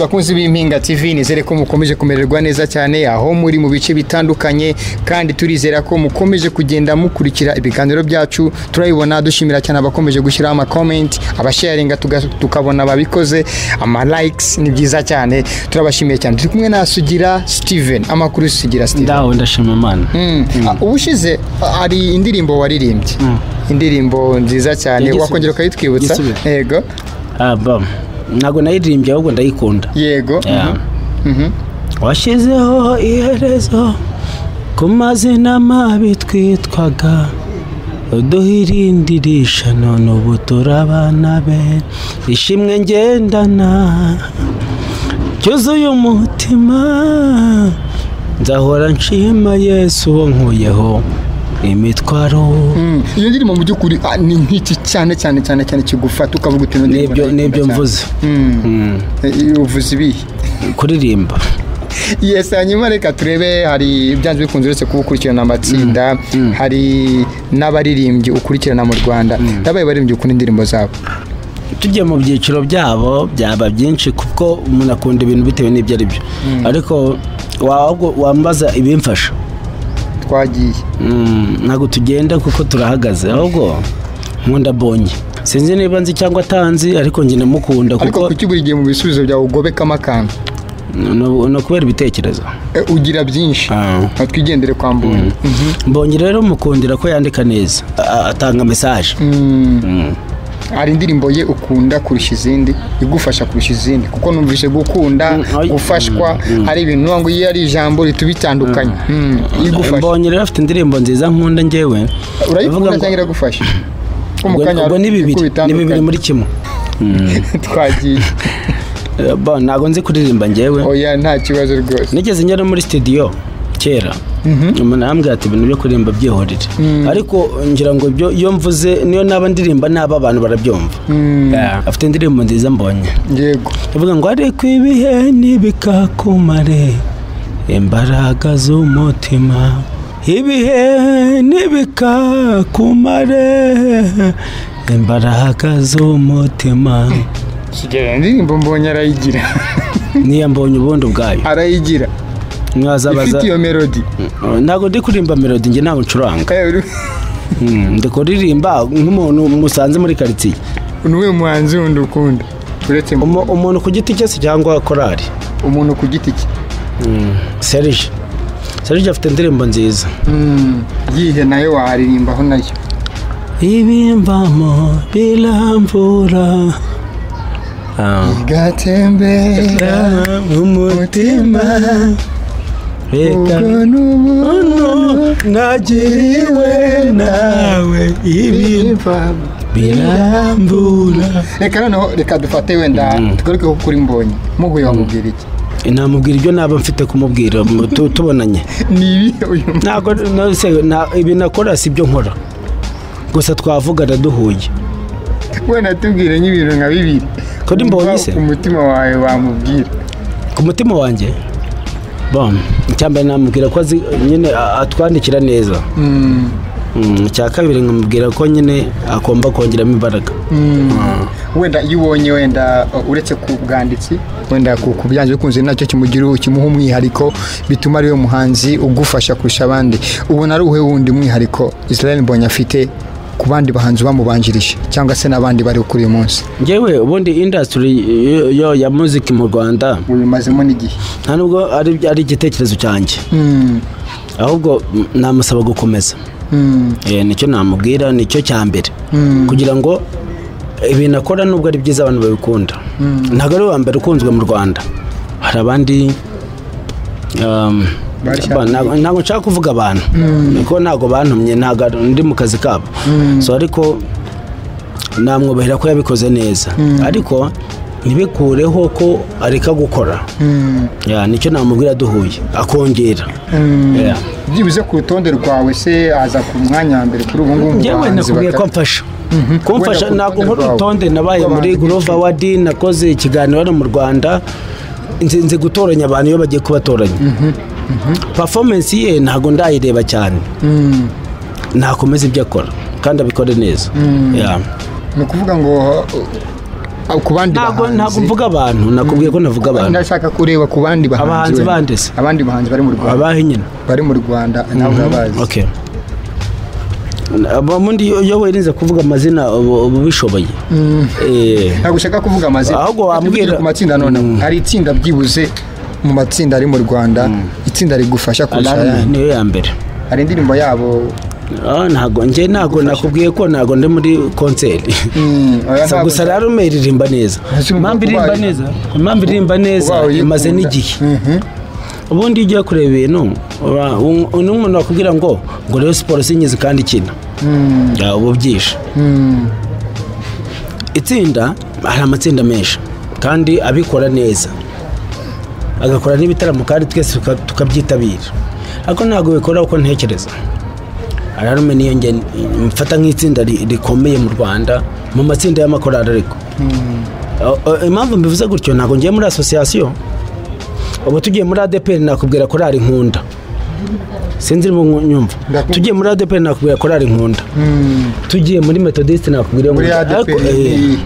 bakunzi b'impinga TV nizere ko mukomeje kumererwa neza cyane aho muri mu bice bitandukanye kandi turizera ko mukomeje kugenda mukurikira ibiganiro byacu turabibona dushimira cyane abakomeje gushyiraho ama comment abasharinga tukabona ababikoze ama likes ni byiza cyane turabashimiye cyane turi kumwe na Sugira Steven amakuru Sugira Steven ndawe ndashima imana Mm. Ah, ubushize ah, hari indirimbo waririmbye indirimbo nziza cyane Yagisubira. wakongera ukayitwibutsa Yagisubira. yego aba ntabwo nayiririmbye ahubwo ndayikunda yego Yeah. Mhm. washyizeho iherezo ku mazina mabi twitwaga uduhirindirisha none ubu turabana be ishimwe ngendana cyuzuye umutima nzahora nshima yesu uwo nkuyeho imitwaro Mm. iyo ndirimbo mu by'ukuri ah, ni nk'iki cyane cyane cyane cyane kigufata ukavuga uti ino ndirimbo Nibyo- ndayikunda nibyo cyane. mvuze Mm. Mm. Eh, uvuze ibihe kuririmba yes hanyuma reka turebe hari byanze bikunze uretse kuba ukurikirana amatsinda hari n'abaririmbyi ukurikirana mu rwanda ndabaye baririmbyi ukunda indirimbo zabo tujya mu byiciro byabo byaba byinshi kuko umuntu akunda ibintu bitewe n'ibyo ari byo ariko waba- wambaza ibimfasha twagiye Mm, ntabwo tugenda kuko turahagaze ahubwo nkunda bonye sinzi niba nzi cyangwa atanzi ariko njye ndamukunda ariko kuko kuki buri gihe mu bisubizo byawe ugobekamo akantu ni ni ukubera ibitekerezo Eh, ugira byinshi Ah. Aha, twigendere kwa mbonyi mbonye rero mukundira ko yandika neza a- atanga mesaje Mm. hari indirimbo ye ukunda kurusha izindi igufasha kurusha izindi kuko numvise gukunda ay- gufashwa ari ibintu nuvuga ngo iyo ari ijambo rituba itandukanye Mm, igufasha mbonye rero afite indirimbo nziza nkunda njyewe Avuga urayikunda ngo- cyangwa iragufasha Ko mu ubwo kanya ubwo hari ni bibiri ibihugu ni bibiri bitandukanye. muri kimwe twagiye Eh, bon, ntabwo nzi kuririmba njyewe oya nta kibazo rwose nigeze ngera muri studio kera umuntu arambwira ati ibintu byo kuririmba byihorere ariko ngira ngo ibyo iyo mvuze niyo naba ndirimba naba abantu barabyumva Mm, Yeah. afite indirimbo nziza mbonye yego ivuga ngo ariko ibihe ntibikakumare imbaraga z'umutima ibihe ntibikakumare imbaraga z'umutima kigera indirimbo mbonye arayigira niyo mbonye ubundi ubwayo arayigira mwazabaza ifite iyo melodi ntabwo ndi kuririmba melodi njye ntabwo ncuranga Eh, uri- Mm, ndi kuririmba nk'umuntu musanze muri karitsiye ni uwuhe muhanzi wundi ukunda uretse mu- Umu- umuntu ku giti cye se cyangwa korari umuntu ku giti cye serije serije afite indirimbo nziza Mm, yihe nayo waharirimbaho nayo ibimbamo biramvura gatembera umutima reka nagiriwe nawe ibi birambura reka noneho reka dufate wenda tugaruke ko kuri mbonye muhuye wamubwira iki namubwira ibyo naba mfite kumubwira mu- tu- tubonanye ni ibihe uyu ntabwo nose nta- ibi nakora si byo nkora gusa twavugana duhuye wenda tubwire nk'ibintu nka bibiri Kuri Mbonyi se? Umva umutima wawe wamubwira ku mutima wanjye bom icyambere namubwira ko azi nyine a- atwandikira neza Mm, Mm, icya kabiri nkamubwira ko nyine agomba kongeramo imbaraga mm. wenda iyo ubonye wenda uh, uretse ku bwanditsi wenda ku ku byanze bikunze nacyo kimugira kimuha umwihariko bituma ariwe muhanzi ugufasha kurusha abandi ubona ari uwe wundi mwihariko Israel Mbonyi afite ku bandi bahanzi bamubanjirije cyangwa se n'abandi bari kuri uyu munsi ngewe ubundi indasitiri yo ya muziki mu rwanda ubimazemo n'igihe nta nubwo ari ari igitekerezo cyanjye Mm, ahubwo mm, namusaba gukomeza mm, Eh, nicyo namubwira nicyo cya mbere kugira ngo ibintu akora nubwo ari byiza abantu babikunda ntabwo ari uwa mbere ukunzwe mu rwanda hari abandi um, Bari ba- ntabwo ntabwo nshaka kuvuga abantu kuko ntabwo bantumye ntabwo ari- ndi mu kazi kabo so ariko namwubahira ko yabikoze neza ariko ntibikureho ko areka gukora mm, Yeah, nicyo namubwira duhuye akongera mm. Yeah. byibuze ku rutonde rwawe se aza ku mwanya wa mbere kuri ubu ngubu mu njyewe bahanzi nakubwiye bata- ko mfasha kumfasha Wenda ku rutonde ntabwo nkora rwawe. urutonde nabaye Rw'abantu muri bicishije. Groove Award nakoze ikiganiro hano mu Rwanda nzi nzi gutoranya abantu iyo bagiye kubatoranya performance ye ntabwo ndayireba cyane Mm. nakomeza ibyo akora kandi abikore neza Yeah. ni ukuvuga ngo uh, ah, ku bandi ntabwo ntabwo bahanzi mvuga abantu nakubwiye ko navuga abantu ndashaka kureba ku bandi bahanzi Abahanzi wenda. bandeze. abandi bahanzi bari mu Rwanda abahe nyine bari mu Rwanda nawe urabazi okay abamundi iyo wirinze kuvuga amazina uba uba ubishoboye Eh, ntabwo ushaka kuvuga amazina Ahubwo Reka wambwira- tuvugire ku matsinda noneho hari itsinda byibuze mu matsinda ari mu Rwanda itsinda rigufasha kurusha Alarme ayandi niyo ya mbere hari indirimbo yabo Ah, ntabwo njye ntabwo nakubwiye ko ntabwo ndi muri konseri Mm, oya, Gusa- ntabwo- gusa rero ume iririmba neza Ese impamvu iririmba ubaye- neza impamvu iririmba neza ubaye uyikunda. imaze n'igihe Mhm. ubundi iyo ugiye kureba ibintu uba- un- undi muntu wakubwira ngo ngo rero siporo sinyizi kandi ikina Mm, Ya, uba ubyishe mm. itsinda hari amatsinda menshi kandi abikora neza agakora n'ibitaramo kandi twese tuka- tukabyitabira ariko ntabwo bikora uko ntekereza ararume niyo nge mfata nk'itsinda ri- rikomeye mu rwanda mu matsinda y'amakorali ariko O- o- impamvu mbivuze gutyo ntabwo ngiye muri asosiyasiyo ubu tugiye muri adeperi nakubwira korali nkunda sinzi niba unyumva Ndakumva. tugiye muri adeperi nakubwira korali nkunda Mm. tugiye muri metodisite nakubwira muri ngo- ADP ariko, eh, ni-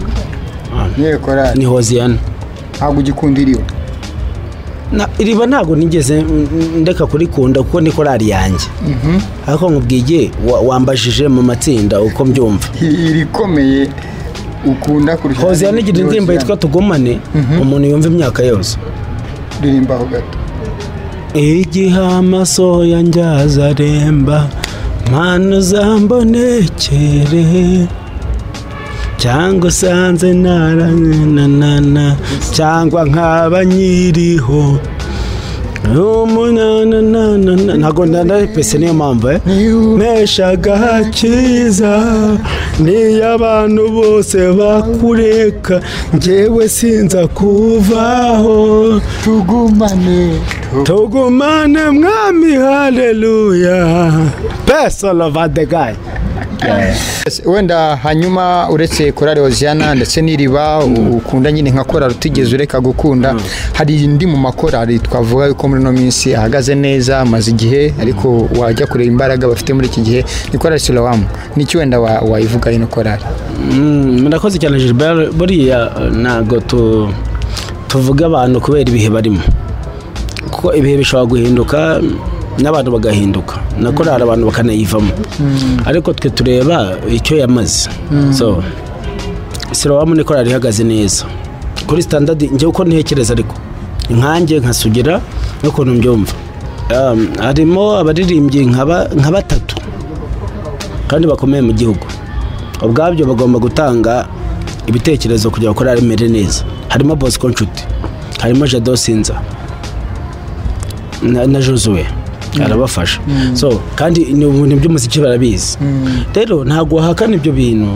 niyo korali ni hoziyana ntabwo ugikunda iriho Na- iriba ntabwo nigeze mm, ndeka kurikunda kuko ni korali yanjye ariko nkubwiye wa- wambajije mu matsinda uko mbyumva irikomeye ukunda kurusha hoziyana igira indirimbo yitwa tugumane umuntu yumva imyaka yose ririmba aho gato igihe amaso yanjye azaremba mpano uzambonekere cyangwa usanze naranana cyangwa nkaba nyiriho umunananana ntabwo ndanarepese niyo mpamvu eh mpeshaga cyiza niyo abantu bose bakureka njyewe sinza kuvaho tugumane tugumane mwami haleluya peso lova de gayi wenda hanyuma uretse korali hoziyana ndetse n'iriba u- ukunda nyine nka korali utigeze ureka gukunda hari indi mu makorali twavuga yuko muri ino minsi ahagaze neza amaze igihe ariko wajya kureba imbaraga bafite muri iki gihe ni korali silowamu niki wenda wa- wayivuga ino korali murakoze cyane gilbert buriya ntabwo tu- tuvuga abantu kubera ibihe barimo kuko ibihe bishobora guhinduka n'abantu bagahinduka na korali abantu bakanayivamo ariko twe tureba icyo yamaze so sirowamu ni korali ihagaze neza kuri standard njye uko ntekereza ariko nkanjye nkasugira n'ukuntu mbyumva Um, harimo abaririmbyi nka ba- nka batatu kandi bakomeye mu gihugu ubwabyo bagomba gutanga ibitekerezo kugira ngo korali imere neza harimo bosco nshuti harimo jado sinza na, na josuwe arabafasha so kandi ni ibintu by'umuziki barabizi rero ntabwo wahakana ibyo bintu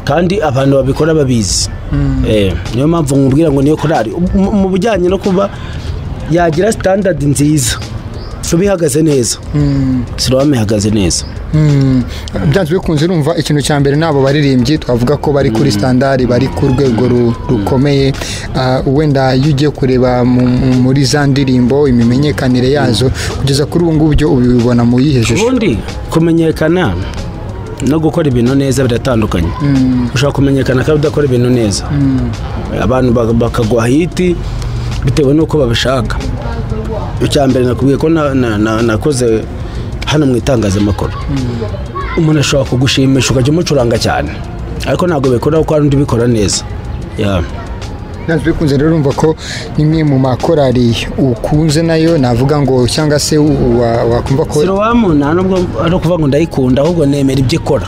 kandi abantu babikora babizi Eh, niyo mpamvu nkubwira ngo niyo korali mu- mu bijyanye no kuba yagira standard nziza tuba ihagaze neza siromu ihagaze neza Mm. byanze bikunze urumva ikintu cya mbere n'abo baririmbyi twavuga ko bari kuri standard bari ku rwego ru- rukomeye Ah, wenda iyo ugiye kureba mu- mu- muri za ndirimbo imimenyekanire yazo kugeza kuri ubu ngubu byo ubibona mu yihe shusho ubundi kumenyekana no gukora ibintu neza biratandukanye ushobora kumenyekana kandi udakora ibintu neza abantu ba- bakagwa hiti bitewe n'uko babishaka icya mbere nakubwiye ko na- na- na- nakoze hano mu itangazamakuru umuntu ashobora kugushimisha ukajya umucuranga cyane ariko ntabwo bikora kuko hari undi ubikora neza Yeah. byanze bikunze rero urumva ko imwe mu makorari ukunze nayo navuga ngo cyangwa se u- wa- wakumva ko sirowamu nta nubwo ari ukuvuga ngo ndayikunda ahubwo nemera ibyo ikora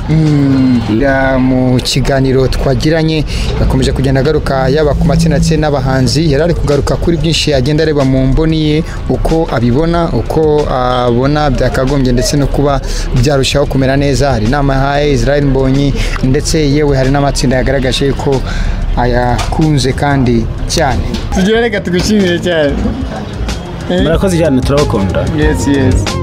Ya, mu kiganiro twagiranye yakomeje kugenda agaruka yaba ku matsinda ndetse n'abahanzi yari ari kugaruka kuri byinshi agenda areba mu mboni ye uko abibona uko abona byakagombye ndetse no kuba byarushaho kumera neza hari inama yahaye Israel Mbonyi ndetse yewe hari n'amatsinda yagaragaje ko ayakunze kandi cyane tugira reka tugushimire cyane murakoze cyane turabakunda yesi yesi